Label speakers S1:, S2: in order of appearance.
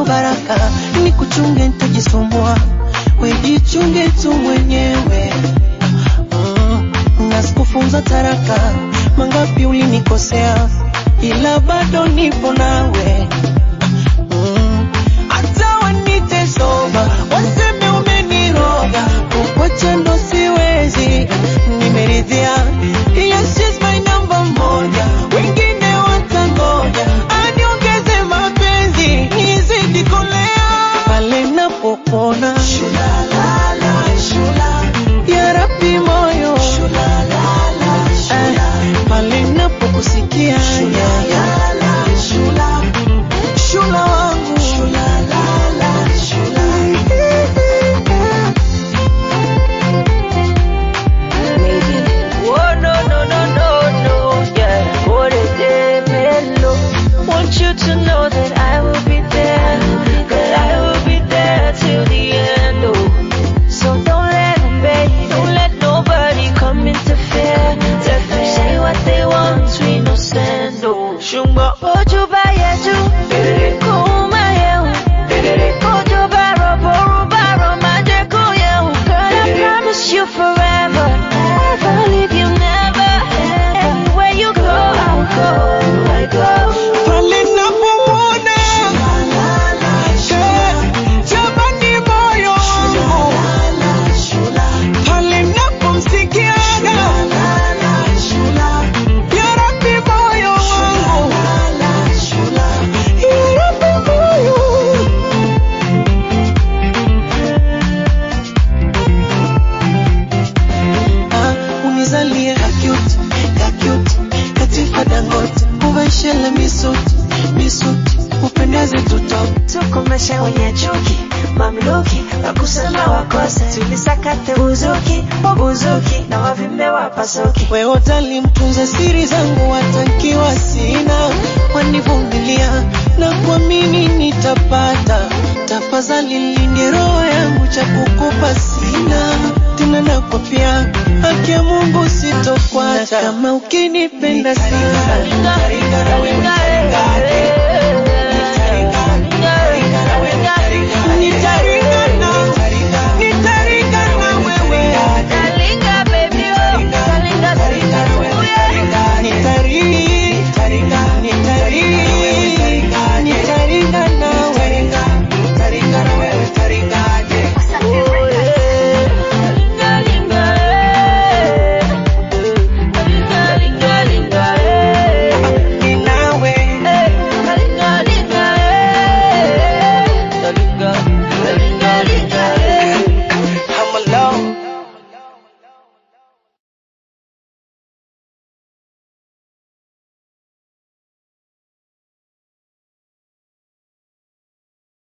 S1: ndo baraka, ni kuchunge nitajisumbua, wejichunge tu mwenyewe mm, na sikufunza taraka, mangapi ulinikosea, ila bado nipo nawe mm, hata wanite soba, waseme umeniroga, kukwacha ndo siwezi, nimeridhia yes, she's my number moja, wengine watangoja, aniongeze mapenzi, nizidi kolea pale napopona ya Rabbi moyo Eh, pale napokusikia shula wangu
S2: Oh no no no no no, yeah. What a day, mellow. Want you to know that I will be there, that I will be there till the end. Oh, so don't let them bait, don't let nobody come interfere. Let them say what they want, we no stand. Oh, shumba ojo ba yeju, kuma yehu, ojo ba robo roba romaje kuyehu. Girl, I promise you forever, never leave you, never. Anywhere you go, I'll go, I go.
S1: pale napomwona Eh, jamani moyo wangu pale napomsikiaga ya Rabbi moyo wangu ya Rabbi moyo Ah, unizalie kakut kakut katifa dangote uveshele misuti misuti upendeze tutoke
S2: tukomeshe wenye chuki mamluki wakusema wakose tulisakate buzuki buzuki na wavimbe wapasuki
S1: wewe utalimtunza siri zangu watankiwa sina wanivumilia na kuamini nitapata tafadhali linde roho yangu cha kukupa sina tena nakwapia haki ya Mungu sitokwata kama ukinipenda sana
S2: Ringa, ringa, ringa,